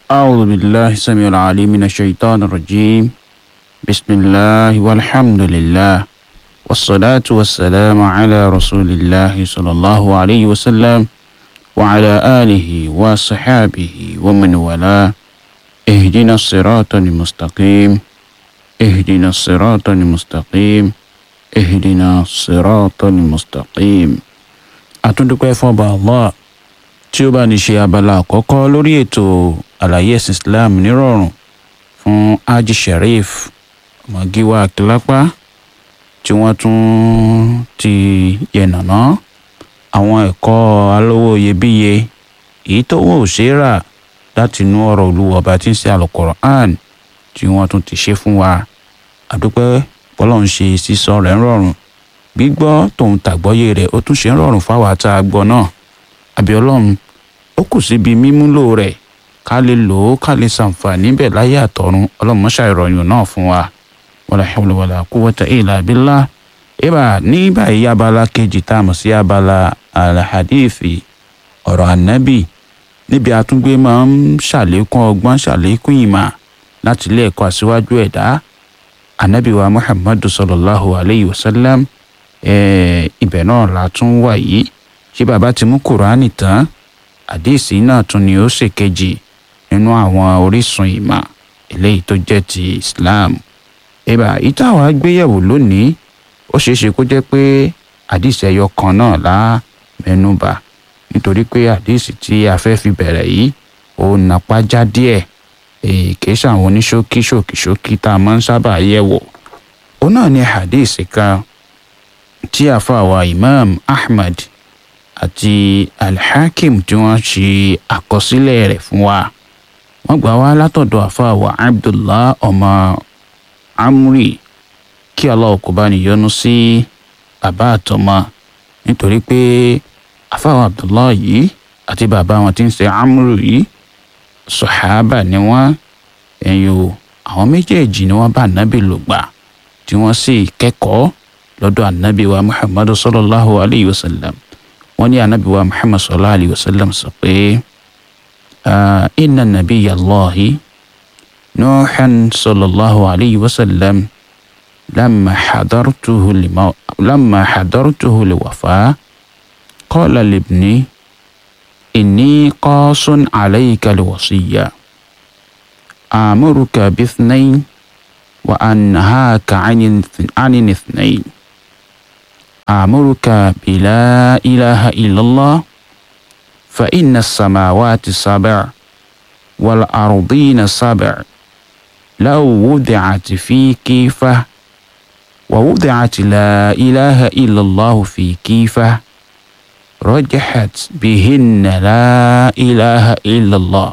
أعوذ بالله السميع العليم من الشيطان الرجيم بسم الله والحمد لله والصلاة والسلام على رسول الله صلى الله عليه وسلم وعلى آله وصحابه ومن والاه اهدنا الصراط المستقيم اهدنا الصراط المستقيم اهدنا الصراط المستقيم أتندقى فوضى الله tí ó bá ní ṣe abala àkọ́kọ́ lórí ètò àlàyé ẹ̀sìn islam nírọ̀rùn fún haji sharif ọmọgíwá akílápá tí wọ́n tún ti yẹ̀nàná àwọn ẹ̀kọ́ alówó iyebíye èyí tó wọ́n ò ṣe é rà láti inú ọ̀rọ̀ olúwa ọba tí ń ṣe alukoran tí wọ́n tún ti ṣe fún wa àdúpẹ́ bọ́lá ń ṣe sísọ rẹ̀ ń rọrùn gbígbọ́ tòun tàgbọ́yé rẹ̀ ó tún ṣe ń rọrùn fáwọn àtà gbọ́ náà àbí ọlọ́run ó kù síbi mímúlò rẹ̀ ká lè lò ó ká lè ṣàǹfààní bẹ̀ láyé àtọ̀run ọlọ́run mọ́ṣá ìrọ̀yìn náà fún wa wala hawla wala quwwata illa billah ibà ní báyìí abala kejì tá a mọ̀ sí abala alhadithi ọ̀rọ̀ ànábì níbi àtúngbé máa ń ṣàlékún ọgbọ́n ṣàlékún ìmọ̀ láti ilé ẹ̀kọ́ àṣíwájú ẹ̀dá ànábì wa muhammadu sallallahu alayhi wa sallam ibẹ̀ náà la tún wà yìí ṣé bàbá ti mú kùránì tán àdéhìsí náà tún ni ó ṣèkejì nínú àwọn orísun ìmọ̀ eléyìí tó jẹ́ ti islam ìbà ìtàwọn agbéyẹ̀wò lónìí ó ṣeé ṣe kó jẹ́ pé àdéhìsí ẹyọ kan náà lá mẹ́nubà nítorí pé àdéhìsí tí a fẹ́ fi bẹ̀rẹ̀ yìí ó napá já díẹ̀ kìí ṣàwọn oníṣókí ṣòkìṣókí tá a máa ń sábà yẹ̀wò ó náà ní àdéhìsí kan tí àfàwà imam ahmad àti alhakim tí wọ́n ṣe àkọsílẹ̀ rẹ̀ fún wa wọ́n gbà wá látọ̀dọ̀ àfàwà abdullah ọmọ amri kí allah kó bá níyọnu sí bàbá àtọmọ nítorí pé àfàwà abdullah yìí àti bàbá wọn tí ń ṣe amri yìí sọ̀hábà ni wọ́n ẹ̀yìn o àwọn méjèèjì ni wọ́n bá ànábì lò gbà tí wọ́n sì kẹ́kọ̀ọ́ lọ́dọ̀ ànábì wa muhammadu sallallahu alayhi wa sallam wọ́n ní anabi wa muhammad sallallahu alayhi wa sallam sọ pé inna nabiyya allahi nuuhan sallallahu alayhi wa sallam lamma hadartuhu lima lamma hadartuhu liwafa qala libni inni qasun alayka liwasiya amuruka bithnain wa anhaka anin ithnain آمرك بلا إله إلا الله فإن السماوات سبع والأرضين سبع لو وضعت في كيفة ووضعت لا إله إلا الله في كيفة رجحت بهن لا إله إلا الله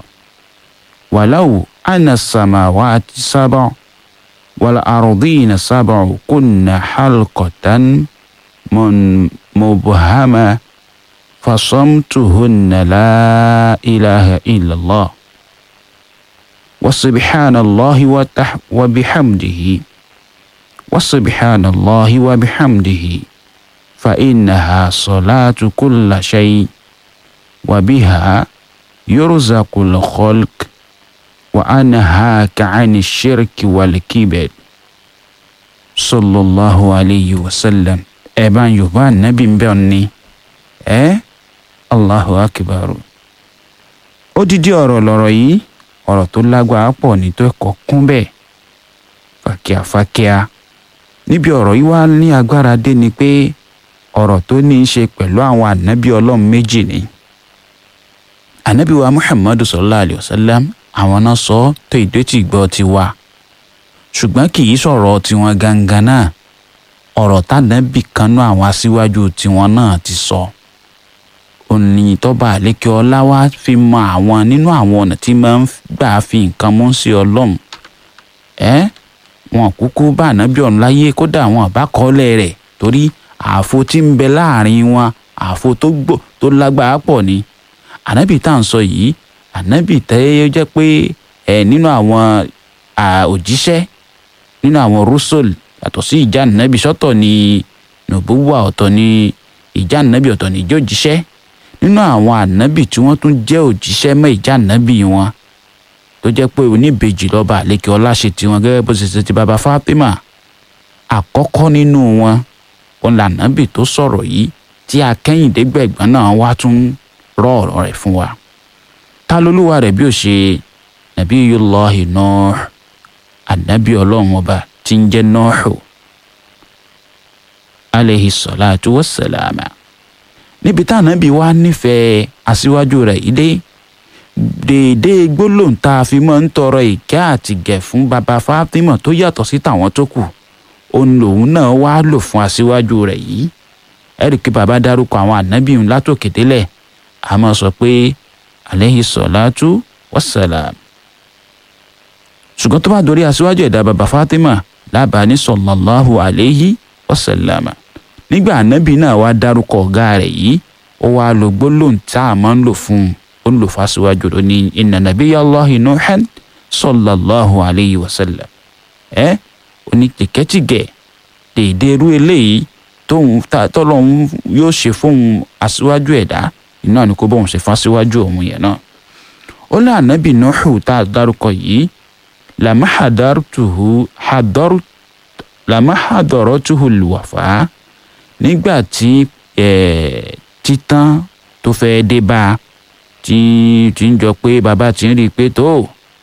ولو أن السماوات سبع والأرضين سبع كن حلقة من مبهمة فصمتهن لا إله إلا الله وسبحان الله وتح وبحمده وسبحان الله وبحمده فإنها صلاة كل شيء وبها يرزق الخلق وأنهاك عن الشرك والكبر صلى الله عليه وسلم ẹ̀bá yorùbá nàbí ń bẹ̀ ni ẹ́ allahu akbar odidi ọ̀rọ̀ lọ̀rọ̀ yìí ọ̀rọ̀ tó lágbára pọ̀ ní tó ẹ̀kọ́ kún bẹ́ẹ̀ fàkíàfàkíà níbi ọ̀rọ̀ yìí wá ní agbára dé ni pé ọ̀rọ̀ tó ní í ṣe pẹ̀lú àwọn ànábì ọlọ́run méjì ni ànábì wa muhammadu sallallahu alayhi wa sallam àwọn náà sọ tó ìdótì gbọ́ ti wà ṣùgbọ́n kì í sọ̀rọ̀ tiwọn gangan náà ọ̀rọ̀ tànàbì kan náà àwọn aṣíwájú tiwọn náà ti sọ òní tọ́ba àlékè ọlá wa fi mọ àwọn nínú àwọn ọ̀nà tí máa ń gbà fi nǹkan mú sí ọlọ́run ẹ́ wọn kúkú bá ànábì ọ̀run láyé kódà wọn àbá kọ́lẹ̀ rẹ̀ torí ààfo tí ń bẹ láàrin wọn ààfo tó gbò tó lágbára pọ̀ ni ànábì tá à ń sọ yìí ànábì tẹ́ jẹ́ pé ẹ̀ nínú àwọn òjíṣẹ́ nínú àwọn rúṣọ̀lù yàtọ̀ sí ìjà nàbì sọ́tọ̀ ni nùbúwà ọ̀tọ̀ ni ìjà nàbì ọ̀tọ̀ ni ìjọ òjíṣẹ́ nínú àwọn ànábì tí wọ́n tún jẹ́ òjíṣẹ́ mọ́ ìjà ànábì wọn tó jẹ́ pé oníbejì lọ́ba àlékè ọlá ṣe tiwọn gẹ́gẹ́ bó ṣe ṣe ti bàbá Fatima àkọ́kọ́ nínú wọn òun lànàbì tó sọ̀rọ̀ yìí tí akẹ́yìndé gbẹ̀gbọ́n náà wá tún rọ ọ̀rọ̀ rẹ̀ fún wa ta lolúwa rẹ̀ bí ó ṣe Nabiyullahi Nuh ànábì ọlọ́run ọba tí ń jẹ́ Nuhu alayhi salatu wassalama níbi tá ànábì wa nífẹ̀ẹ́ aṣíwájú rẹ̀ yìí dé déédéé gbólóhùn tá a fi máa ń tọrọ ìkẹ́ àti gẹ̀ fún baba Fatima tó yàtọ̀ sí tàwọn tó kù òun lòun náà wá lò fún aṣíwájú rẹ̀ yìí ẹ̀rì kí baba dárúkọ àwọn ànábì ń látòkè délẹ̀ a máa sọ pé alayhi salatu wassalam ṣùgbọ́n tó bá dorí aṣíwájú ẹ̀dá baba Fatima lábàá ní sallallahu alayhi wasallam nígbà ànábì náà wá dárúkọ ọ̀gá rẹ̀ yìí ó wá lo gbólóhùn tá a máa ń lò fún un ó lò fásiwájú ló ní inna nabiyallahi nuhan sallallahu alayhi wa sallam ẹ oní tìkẹ́tìgẹ̀ dèédé irú eléyìí tóun tọ́lọ́hún yóò ṣe fóun aṣíwájú ẹ̀dá iná ni kó bóun ṣe fásiwájú òun yẹn náà ó ní ànábì nuhu tá a dárúkọ yìí làmáhàdártuhu hadaru làmáhàdọ̀rọ̀tuhu lùwàfà nígbà tí títán tó fẹ́ dé bá a tí tí ń jọ pé bàbá ti ń rí i pé tó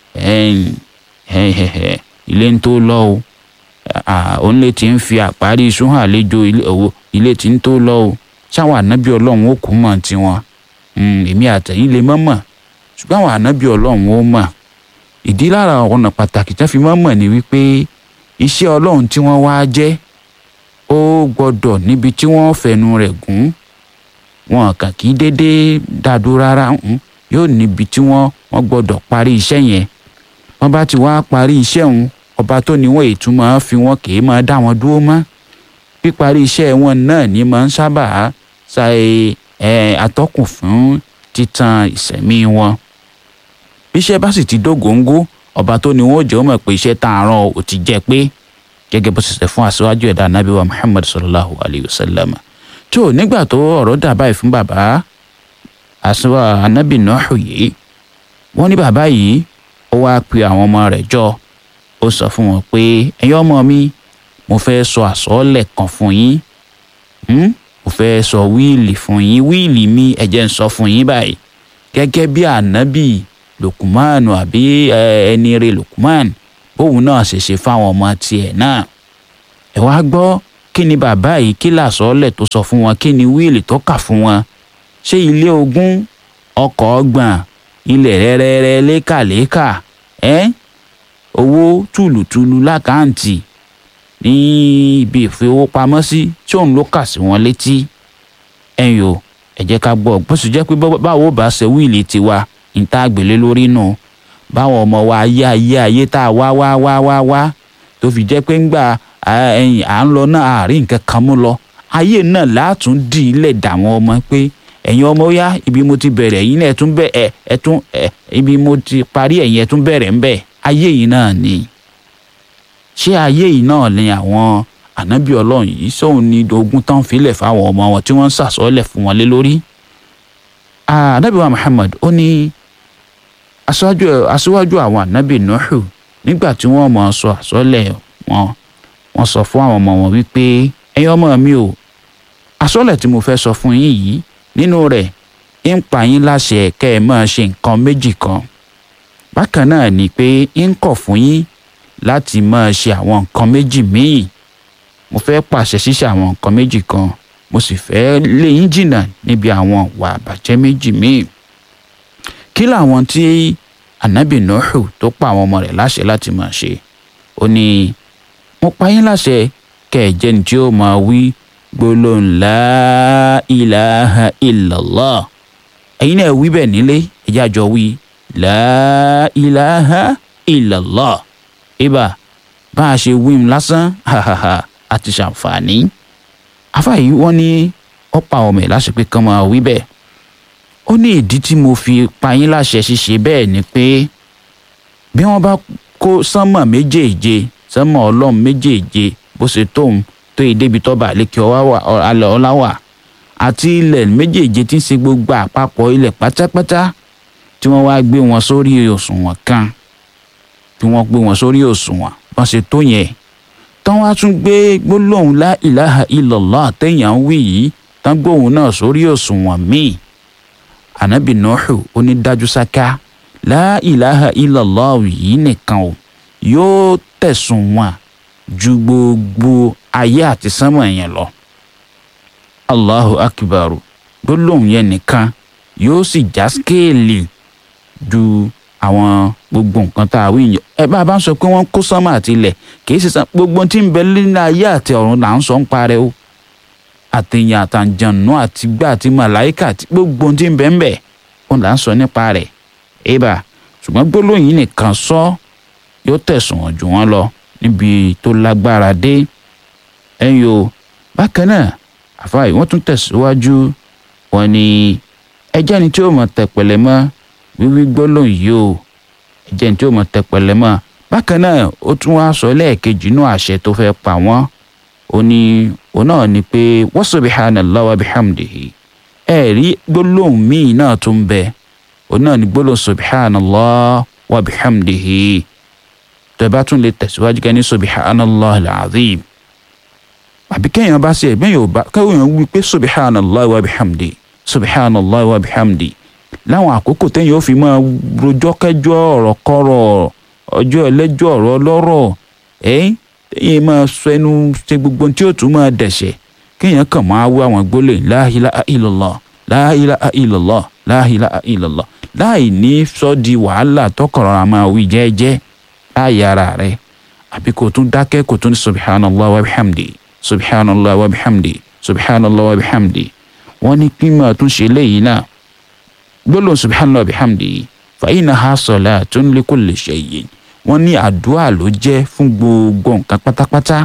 ilé ń tó lọ o òun lè ti ń fi àparí iṣu hàn àlejò ilé tí ń tó lọ o ṣáwọn ànábì ọlọ́run ó kú mọ̀ tiwọn èmi àtẹ̀yìn lè mọ̀ mọ̀ ṣùgbọ́n àwọn ànábì ọlọ́run ó mọ̀ ìdí lára ọ̀nà pàtàkì tí wọ́n fi mọ̀ mọ̀ ni wípé iṣẹ́ ọlọ́run tí wọ́n wá jẹ́ ó gbọ́dọ̀ níbi tí wọ́n fẹnu rẹ̀ gùn wọn kàn kí déédéé dàdú rárá yóò níbi tí wọ́n wọ́n gbọ́dọ̀ parí iṣẹ́ yẹn wọ́n bá ti wá parí iṣẹ́ òun ọba tó ní wọ́n ètò máa fi wọ́n kì í máa dá wọn dúró mọ́ píparí iṣẹ́ wọn náà ní máa ń sábà ṣàì atọ́kùn fún títan ìṣẹ̀mí wọn bíṣẹ́ bá sì ti dógóńgó ọba tó ní wọ́n jẹ́ ó mọ̀ pé iṣẹ́ tá a rán ò ti jẹ́ pé gẹ́gẹ́ bó ṣe ṣe fún aṣáájú ẹ̀dá anábì wa Muhammad sallallahu alayhi wa sallam tó nígbà tó ọ̀rọ̀ dà báyìí fún bàbá àṣìwà anábì Nuhu yìí wọ́n ní bàbá yìí ó wáá pe àwọn ọmọ rẹ̀ jọ ó sọ fún wọn pé ẹ̀yin ọmọ mi mo fẹ́ sọ àsọọ́lẹ̀ kan fún yín mo fẹ́ sọ wíìlì fún yín wíìlì mi ẹ jẹ́ n sọ fún yín báyìí gẹ́gẹ́ bí ànábì Lukumanu àbí ẹni rẹ̀ Lukuman bóun náà ṣe ṣe fáwọn ọmọ tiẹ̀ náà ẹ wá gbọ́ kí ni bàbá yìí kí làsọ́ọ́lẹ̀ tó sọ fún wọn kí ni wíìlì tó kà fún wọn ṣé ilé ogún ọkọ̀ ọgbọ̀n ilẹ̀ rẹ́rẹ́rẹ́ lékàlékà ẹ́ owó tùlùtùlù lákàǹtì ní ibi ìfowópamọ́sí tí òun ló kà sí wọn létí ẹ̀yìn o ẹ jẹ́ ká gbọ́ bó sì jẹ́ pé báwo bá ṣe wíìlì tiwa níta àgbélé lórí nù báwọn ọmọ wa ayé ayé ayé tá a wá wá wá wá wá tó fi jẹ́ pé ńgbà ẹ̀yìn à ń lọ náà àárín nǹkan kan mú lọ ayé náà látún dì í lẹ̀ dà wọ́n ọmọ pé ẹ̀yin ọmọ yá ibi mo ti bẹ̀rẹ̀ yín náà ẹ̀ tún bẹ̀ ẹ̀ ẹ̀ tún ẹ̀ ibi mo ti parí ẹ̀yin ẹ̀ tún bẹ̀rẹ̀ ń bẹ̀ ayé yìí náà ni ṣé ayé yìí náà ni àwọn ànábì ọlọ́run yìí sóun ní ogún tán filẹ̀ fáwọn ọmọ wọn tí wọ́n ń sàsọ́lẹ̀ fún wọn lé lórí. ànábì wa Muhammad ó ní aṣíwájú àwọn ànábì Nuhu nígbà tí wọ́n mọ̀ sọ àsọ́lẹ̀ wọn wọ́n sọ fún àwọn ọmọ wọn wípé ẹ̀yin ọmọ mi o àsọ́lẹ̀ tí mo fẹ́ sọ fún yín yìí nínú rẹ̀ ń pa yín láṣẹ kẹ́ ẹ máa ṣe nǹkan méjì kan bákan náà ni pé ń kọ̀ fún yín láti máa ṣe àwọn nǹkan méjì míì mo fẹ́ pàṣẹ ṣíṣe àwọn nǹkan méjì kan mo sì fẹ́ lé yín jìnnà níbi àwọn ìwà àbàjẹ́ méjì míì kí làwọn tí ànábì Nuhu tó pa àwọn ọmọ rẹ̀ láṣẹ láti máa ṣe ó ní mo pa yín láṣẹ kẹ́ ẹ jẹ́ ní tí ó máa wí gbólóhùn la ilaha illallah ẹ̀yin náà wí bẹ́ẹ̀ nílé ẹ̀jẹ̀ àjọ wí la ilaha illallah ibà bá a ṣe wíìm lásán hahaha àti ṣàǹfààní afáyí wọ́n ní ó pa ọmọ ẹ̀ láṣẹ pé kán máa wí bẹ́ẹ̀ ó ní ìdí tí mo fi pa yín láṣẹ ṣíṣe bẹ́ẹ̀ ni pé bí wọ́n bá kó sánmọ̀ méjèèje sánmọ̀ ọlọ́run méjèèje bó ṣe tóun tó yìí débi tọ́ba àlékè ọlá wà àti ilẹ̀ méjèèje tí ń ṣe gbogbo àpapọ̀ ilẹ̀ pátápátá tí wọ́n wá gbé wọn sórí òṣùwọ̀n kan bí wọ́n gbé wọn sórí òṣùwọ̀n wọ́n ṣe tó yẹn tán wá tún gbé gbólóhùn la ilaha illallah téèyàn ń wí yìí tán gbóhùn náà sórí òṣùwọ̀n míì ànábì Nuhu ó ní dájú sáká la ilaha illallah yìí nìkan o yóò tẹ̀sùn wọn ju gbogbo ayé àti sánmọ̀ yẹn lọ allahu akbaru gbólóhùn yẹn nìkan yóò sì já skéèlì ju àwọn gbogbo nǹkan tá a wí yẹn ẹ bá a bá ń sọ pé wọ́n kó sánmọ̀ àti ilẹ̀ kì í ṣe sàn gbogbo tí ń bẹ nínú ayé àti ọ̀run là ń sọ ń parẹ́ o àtẹ̀yìn àtàǹjànú àti gbà àti màláìkà àti gbogbo tí ń bẹ ń bẹ òun là ń sọ nípa rẹ̀ ébà ṣùgbọ́n gbólóhùn yìí nìkan sọ yóò tẹ̀sùn wọn jù wọ́n lọ níbi tó lágbára dé ẹ̀yìn o bákan náà àfáà yìí wọ́n tún tẹ̀síwájú wọn ni ẹjẹ́ ni tí ó mọ̀ tẹ̀pẹ̀lẹ̀ mọ́ wíwí gbólóhùn yìí o ẹjẹ́ ni tí ó mọ̀ tẹ̀pẹ̀lẹ̀ mọ́ bákan náà ó tún wá sọ lẹ́ẹ̀kejì inú àṣẹ tó fẹ́ pa wọ́n ó ní òun náà ni pé wa subhanallahi wa bihamdihi ẹ̀rí gbólóhùn míì náà tún bẹ òun náà ni gbólóhùn subhanallahi wa bihamdihi tó bá tún lè tẹ̀síwájú kẹ́ ní subhanallahi al-azim àbí kéèyàn bá ṣe ẹ̀gbẹ́ yóò bá kéèyàn wí pé subhanallahi wa bihamdi subhanallahi wa bihamdi láwọn àkókò téèyàn ó fi máa rojọ́ kẹjọ́ ọ̀rọ̀ kọ́rọ̀ ọjọ́ ẹlẹ́jọ́ ọ̀rọ̀ ọlọ́rọ̀ ẹ́ téèyàn máa sọ ẹnu ṣe gbogbo tí ó tún máa dẹ̀ṣẹ̀ kéèyàn kàn máa wí àwọn gbólẹ̀ la ilaha illallah la ilaha illallah la ilaha illallah láì ní sọ di wàhálà tọkọ̀rọ̀ àmọ́ wí jẹ́ẹ́jẹ́ láàyè ara rẹ̀ àbí kò tún dákẹ́ kò tún ní subhanallahi wa bihamdi subhanallah wa bihamdi subhanallah wa bihamdi wọ́n ní kí máa tún ṣe léyìí náà gbólóhùn subhanallah wa bihamdi fa innaha salatun li kulli shay'in wọ́n ní àdúrà ló jẹ́ fún gbogbo nǹkan pátápátá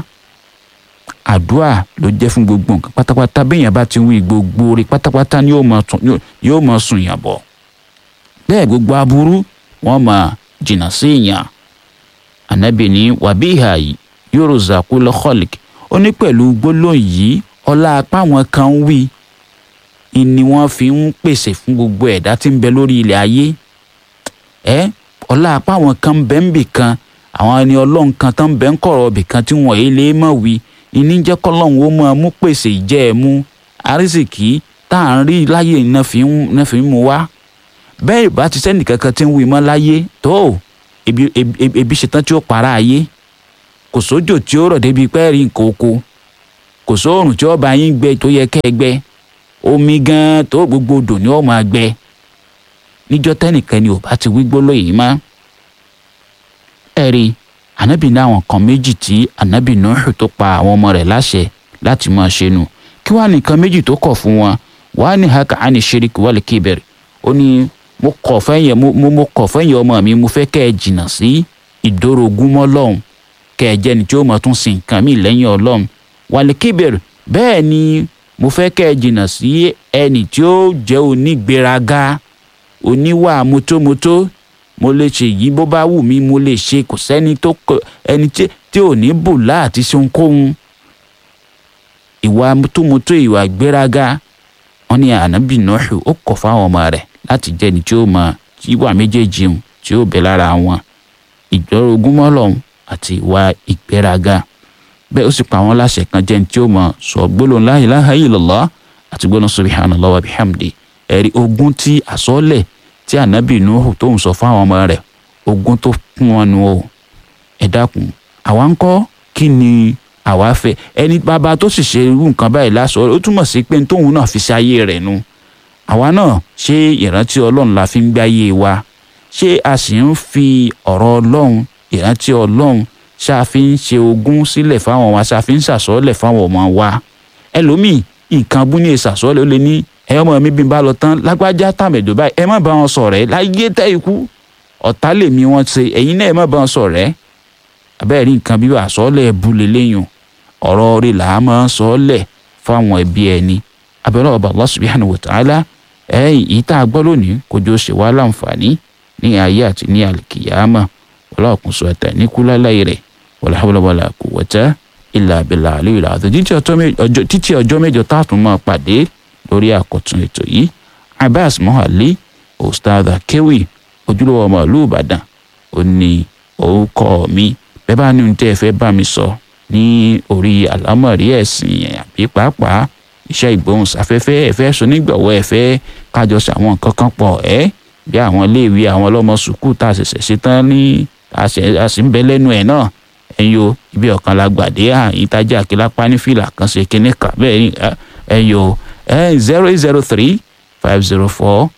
àdúrà ló jẹ́ fún gbogbo nǹkan pátápátá béèyàn bá ti wí gbogbo orí pátápátá ni yóò máa sùn yàn bọ̀ bẹ́ẹ̀ gbogbo aburú wọ́n máa jìnnà sí èèyàn ànábì ní wàbíhà yurzaqul khaliq ó ní pẹ̀lú gbólóhùn yìí ọlá apá wọn kan wí ni wọ́n fi ń pèsè fún gbogbo ẹ̀dá tí ń bẹ lórí ilẹ̀ ayé ẹ ọlá apá wọn kan ń bẹ ń bì kan àwọn ẹni ọlọ́run kan tán ń bẹ ń kọ̀rọ̀ bì kan tí wọ́n yìí lè mọ̀ wí ìní jẹ́ kọ́lọ́hún ó máa mú pèsè ìjẹ́ ẹ̀ mú àrísìkí tá à ń rí láyé iná fi ń mú wá bẹ́ẹ̀ ìbá ti sẹ́nì kankan tí ń wí mọ́ láyé tó ebi ṣetán tí ó para ayé kò sójò tí ó rọ̀ débi pẹ́ẹ́rì nǹkan oko kò sóòrùn tí ó bá yín gbẹ tó yẹ kẹ́ ẹ gbẹ omi gan tó gbogbo odò ni ó máa gbẹ níjọ́ tẹ́nìkan ni ò bá ti wí gbólóhùn yìí mọ́ ẹ̀rí ànábì ní àwọn kan méjì tí ànábì Nuhu tó pa àwọn ọmọ rẹ̀ láṣẹ láti máa ṣe nù kí wàá nìkan méjì tó kọ̀ fún wọn wàá ní haka àní ṣeríkì wal kíbẹ̀rẹ̀ ó ní mo kọ̀ fẹ́yìn mo mo kọ̀ fẹ́yìn ọmọ mi mo fẹ́ kẹ́ ẹ jìnnà sí ìdórogún mọ́ lọ́hùn kẹ́ ẹ jẹ́ni tí ó mọ̀ tún sin nǹkan mi lẹ́yìn ọlọ́run wal kíbẹ̀rẹ̀ bẹ́ẹ̀ ni mo fẹ́ kẹ́ ẹ jìnnà sí ẹni tí ó jẹ́ onígbéraga oníwà mótómótó mo lè ṣe yìí bó bá wù mí mo lè ṣe kò sẹ́ni tó ẹni tí ò ní bù láti ṣe ohunkóhun ìwà mótómótó ìwà gbéraga wọn ní ànábì Nuhu ó kọ̀ fáwọn ọmọ rẹ̀ láti jẹ́ ẹni tí ó mọ ìwà méjèèjì hùn tí ó bẹ lára wọn ìjọrogún mọ́lọ́hún àti ìwà ìgbéraga bẹ́ẹ̀ ó sì pa àwọn láṣẹ kan jẹ́ ẹni tí ó mọ sọ gbólóhùn la ilaha illallah àti gbólóhùn subhanallah wa bihamdi ẹ̀rí ogún tí àsọ́lẹ̀ tí ànábì nuhu tó ń sọ fáwọn ọmọ rẹ̀ ogún tó kún wọn nu o ẹ dákun àwa ń kọ́ kí ni àwa fẹ́ ẹni bàbá tó sì ṣe irú nǹkan báyìí lásọ ó túmọ̀ sí pé tóun náà fi ṣe ayé rẹ̀ nu àwa náà ṣé ìrántí ọlọ́run la fi ń gbáyé wa ṣé a sì ń fi ọ̀rọ̀ ọlọ́run ìrántí ọlọ́run ṣá fi ń ṣe ogún sílẹ̀ fáwọn wa ṣá fi ń ṣàsọ́ọ́lẹ̀ fáwọn ọmọ wa ẹlòmíì nǹkan bú ní ìṣàsọ́ọ́lẹ̀ ó lè ní ẹ ọmọ mi bí n bá lọ tán lágbájá tàmẹ̀dò báyìí ẹ má bá wọn sọ̀rẹ́ láyé tẹ́ ikú ọ̀tá lèmi wọn ṣe ẹ̀yin náà ẹ má bá wọn sọ̀rẹ́ abẹ́rẹ́ rí nǹkan bí wàá sọ́ọ́lẹ̀ ẹ̀bù lélẹ́yìn ọ̀rọ̀ rí là á máa sọ́ọ́lẹ̀ fáwọn ẹbí ẹni abẹ́rẹ́ ọba Allah subhanahu wa ta'ala ẹ̀yìn yìí tá a gbọ́ lónìí kò jọ ṣe wá láǹfààní ní ayé àti ní àlìkìyàmà wọlé ọkùnso ẹ̀tẹ̀ ní kúláláyé rẹ̀ wala hawla wala quwwata illa billahi aliyyil azim títí ọjọ́ mẹ́jọ táàtún máa pàdé lórí àkọ́tún ètò yìí abbas mohali ustaz akewi ojúlówó ọmọ ìlú ìbàdàn ó ní orúkọ mi bẹ́ẹ̀ bá ní ohun tẹ́ ẹ fẹ́ bá mi sọ ní orí àlámọ̀rí ẹ̀sìn àbí pàápàá iṣẹ́ ìgbóhùnsáfẹ́fẹ́ ẹ fẹ́ sọ nígbàwọ́ ẹ fẹ́ kájọ sí àwọn nǹkan kan pọ̀ ẹ́ bí àwọn iléèwé àwọn ọlọ́mọ sùkúù tá a ṣẹ̀ṣẹ̀ ṣetán ní a sì ń bẹ lẹ́nu ẹ̀ náà ẹ̀yin o ibi ọ̀kan la gbàdé àyín tájà àkìlápá ní fìlà kan ṣe kíní kà bẹ́ẹ̀ ni ẹ̀yin o zero eight zero three five zero four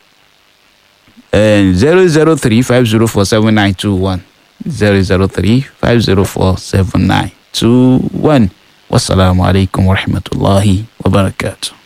zero zero three five zero four seven nine two one zero zero three five zero four seven nine two one wasalaamualeykum wa rahmatulahi wa barakatuh.